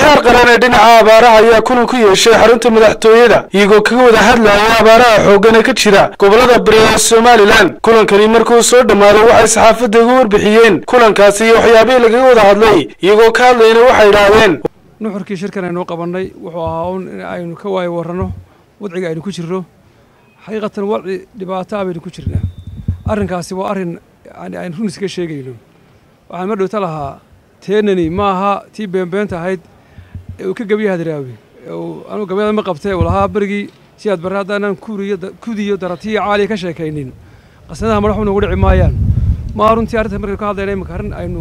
heer qaran ee dhinaca abaaraha ayaa kulan ku yeeshay xarunta madaxtooyada iyagoo kaga wada hadlaya abaaraha xooggan ee ka jira gobolada bari ee somalilan kulankani markuu soo dhammaaday waxay saxaafadda uga warbixiyeen kulankaasi iyo waxyaabihii lagaga wada hadlay iyagoo ka hadlayna waxay idhaahdeen nuxurkii shirkan aynu qabannay wuxuu ahaa un in aynu ka waayo warranno wadciga aynu ku jirno xaqiiqatan wadci dhibaato ah baynu ku jirnaa arrinkaasi waa arrin yani aynu run iskaga sheegayno waxaan ma dhowta lahaa teenani ma aha tii beenbeenta ahayd ee uu ka gebiya hadraawi anugu gabyada ma qabtee uu lahaa berigii si aad barre haddaanan kuriyo kudiyo daratiyo caaliya ka sheekaynin qasnadaha madaxu noogu dhici maayaan maa runtii arrinta markaynu ka hadlayna imika arrin aynu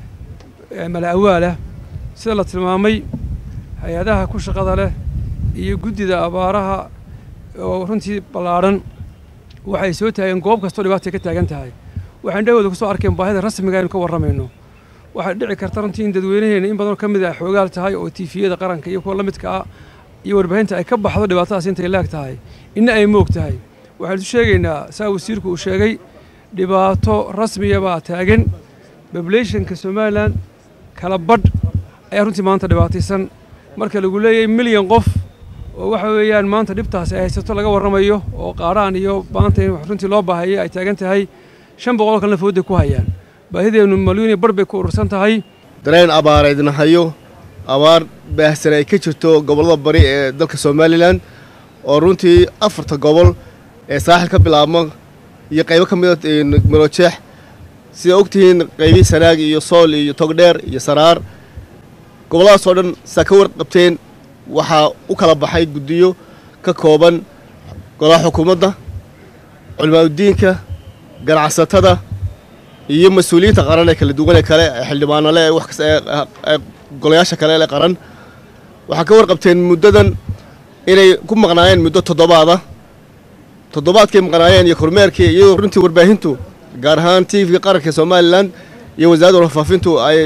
mala awaalah sida la tilmaamay hay-adaha ku shaqada leh iyo guddida abaaraha oo runtii ballaadhan waxay soo taageen goob kastoo dhibaatay ka taagan tahay waxaan dhawooda kusoo arkeen baahida rasmiga aynu ka warramayno waxay dhici karta runtii in dadweynaheena in badanoo ka mid ah xoogaal tahay oo tiifiyada qaranka iyo kuwa la midka ah iyo warbaahinta ay ka baxdo dhibaatadaas intay laag tahay inna ay moog tahay waxaan isu sheegaynaa saa wasiirku uu sheegay dhibaato rasmiya baa taagan babulationka somalilan kala badh ayaa runtii maanta dhibaataysan marka lagu leeyahay milyan qof oo waxa weeyaan maanta dhibtaasi ay haysato laga warramayo oo qaaraan iyo maanta in runtii loo baahayay ay taagan tahay shan boqoloo kalena fooday ku hayaan baahideennu malyuun iyo bar bay ku urursan tahay dareen abaareydna hayo abaar baahsan ay ka jirto gobollada bari ee dalka somalilan oo runtii afarta gobol ee saaxil ka bilaabma iyo qaybo ka mida marojeex sida ogtihiin qaybii sanaag iyo sool iyo togdheer iyo saraar gobolladaas oo dhan saa ka warqabteen waxaa u kala baxay guddiyo ka kooban golaha xukuumadda culimaadudiinka ganacsatada iyo mas-uuliyiinta qaran ee kala duwan ee kale ee xildhibaanale ee wax kasta ee golayaasha kale ee qaran waxaa ka warqabteen muddadan inay ku maqnaayeen muddo toddobaada toddobaadkay maqnaayeen iyo kormeerkii iyadoo runtii warbaahintu gaar ahaan tvga qaranka somalilan iyo wasaaradda warfaafintu ay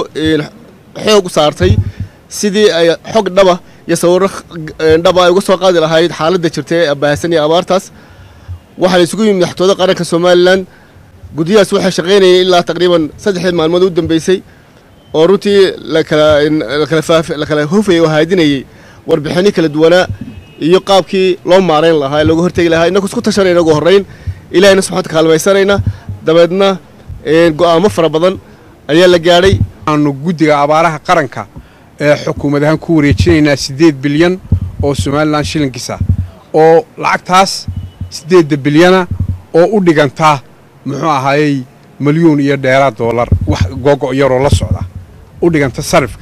xoog u saartay sidii ay xog dhaba iyo sawirro dhaba ay uga soo qaadi lahayd xaaladda jirta ee baahsan iyo abaartaas waxaa la isugu yimid madaxtooyada qaranka somalilan guddiyahaas waxay shaqaynayeen ilaa taqriiban saddexdii maalmood u dambeysay oo runtii lakala hofayay oo haadinayey warbixinno kala duwanaa iyo qaabkii loo maarayn lahaa ee looga hortegi lahaa innagu isku tashanayna ugu horrayn ilahayna subxaanta kaalmaysanayna dabeedna go'aamo fara badan ayaa la gaadhay aanu guddiga abaaraha qaranka ee xukuumad ahaan ku wareejinaynaa siddeed bilyan oo somalilan shilinkiisa oo lacagtaas siddeedda bilyana oo u dhigantaa muxuu ahaayey milyuun iyo dheeraad doolar wax googo' yaroo la socda u dhiganta sarifka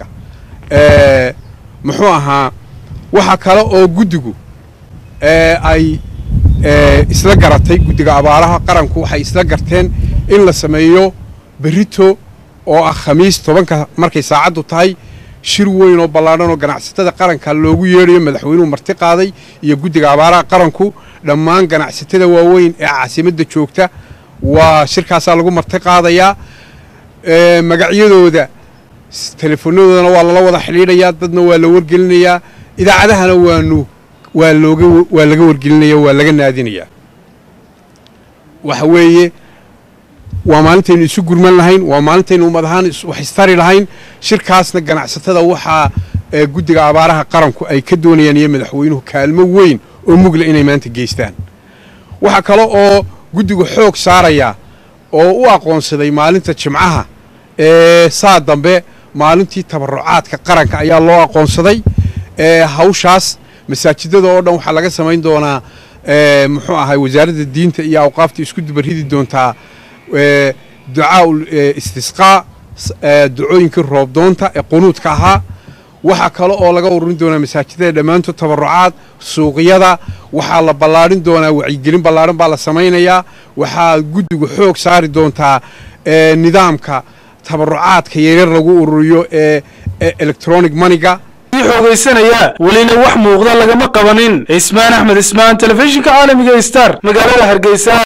muxuu ahaa waxa kale oo guddigu ay isla garatay guddiga abaaraha qaranku waxay isla garteen in la sameeyo berito oo ah khamiis tobanka markay saacaddu tahay shir weyn oo ballaadhan oo ganacsatada qaranka loogu yeedhayo madaxweynuhu marti qaaday iyo guddiga abaaraha qaranku dhammaan ganacsatada waaweyn ee caasimadda joogta waa shirkaasaa lagu marti qaadayaa magacyadooda telefonadoodana waa lala wada xidhiidhayaa dadna waa la wargelinayaa idaacadahana waanu waa looga waa laga wargelinaya waa laga naadinayaa waxa weeye waa maalintaynu isu gurman lahayn waa maalintaynu ummad ahaan wax istari lahayn shirkaasna ganacsatada waxaa guddiga abaaraha qaranku ay ka doonayaan iyo madaxweynuhu kaalmo weyn oo mugla inay maanta geystaan waxaa kale oo guddigu xoog saarayaa oo u aqoonsaday maalinta jimcaha ee saa dambe maalintii tabarucaadka qaranka ayaa loo aqoonsaday hawshaas masaajidada oo dhan waxaa laga samayn doonaa muxuu ahay wasaaradda diinta iyo awqaafta isku dubarridi doontaa ducaa istisqaa ducooyinkii roobdoonta ee qunuudka ahaa waxaa kale oo laga ururin doonaa masaajidada dhammaantood tabarucaad suuqyada waxaa la ballaadhin doonaa wacyigelin ballaadhan baa la samaynayaa waxaa guddigu xoog saari doontaa nidaamka tabarucaadka yaryar lagu ururiyo ee electronic maniga xoogaysanaya welina wax muuqda lagama qabanin cismaan axmed cismaan telefishinka caalamiga star magaalada hargeysa